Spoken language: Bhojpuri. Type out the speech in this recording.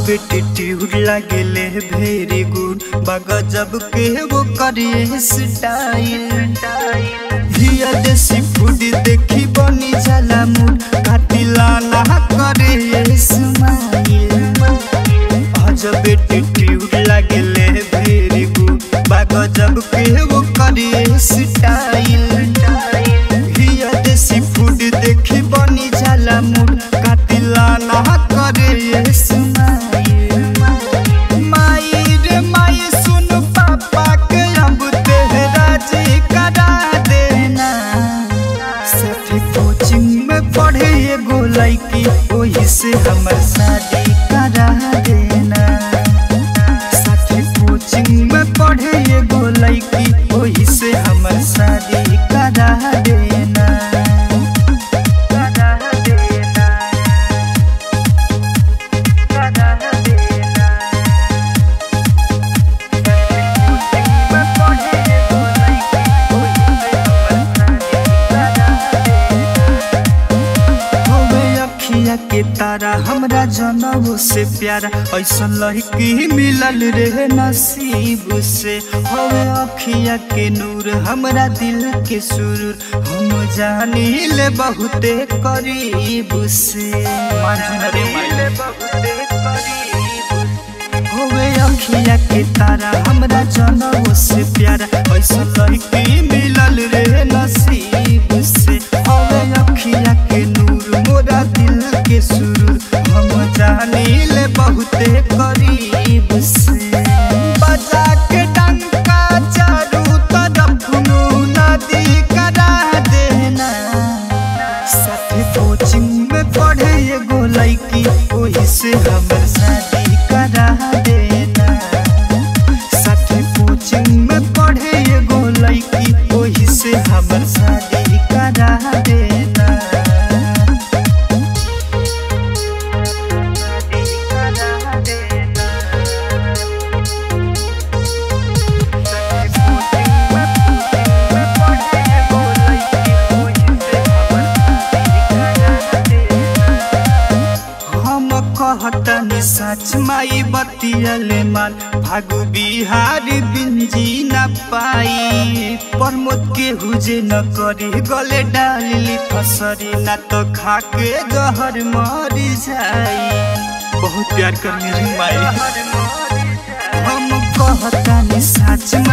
एटीट्यूड लागेले वेरी गुड बगजब के वो करिए स्टाइल हिया देसी फूड देखी बनी जाला मूड काटिला ना करे स्माइल अजब एटीट्यूड लागेले वेरी गुड बगजब के वो करिए स्टाइल हिया देसी फूड देखी बनी जाला मूड काटिला ना करे स्माइल माई रे माई सुन पापा के अब तेरा जी करा देना सभी कोचिंग में पढ़े एगो लड़की वही से हमर शादी करा देना साथी कोचिंग में पढ़े एगो लड़की वही से हमर शादी करा देना करा देना करा देना अखिया के तारा हमरा जनऊ से प्यारा ऐसा लड़की मिलल रे नसीब से हवे अखिया के नूर हमरा दिल के सुरूर हम जानी ले बहुते करीब से ले बहुते करीब होवे अखिया के तारा हमरा जनऊ से प्यारा ऐसा लड़की मिलल रे नसीब से होवे अखिया के नूर मोरा दिल के सुरूर हम जानी ले बहुते करीब से बजा के डंका चारू तरफ नदी करा देना साथी कोचिंग में पढ़े एगो लड़की वही से हमर शादी करा देना साथी कोचिंग में पढ़े एगो लड़की वही से हमर शादी करा देना शादी करा देना हम कहतनी सच माई बतियले माल भागु बिहार बिंजी न पाई प्रमोद के हुजे न करी गले डाली फसरी न तो खा के जहर मर जाई बहुत प्यार करने रे माई हम कहतानी सच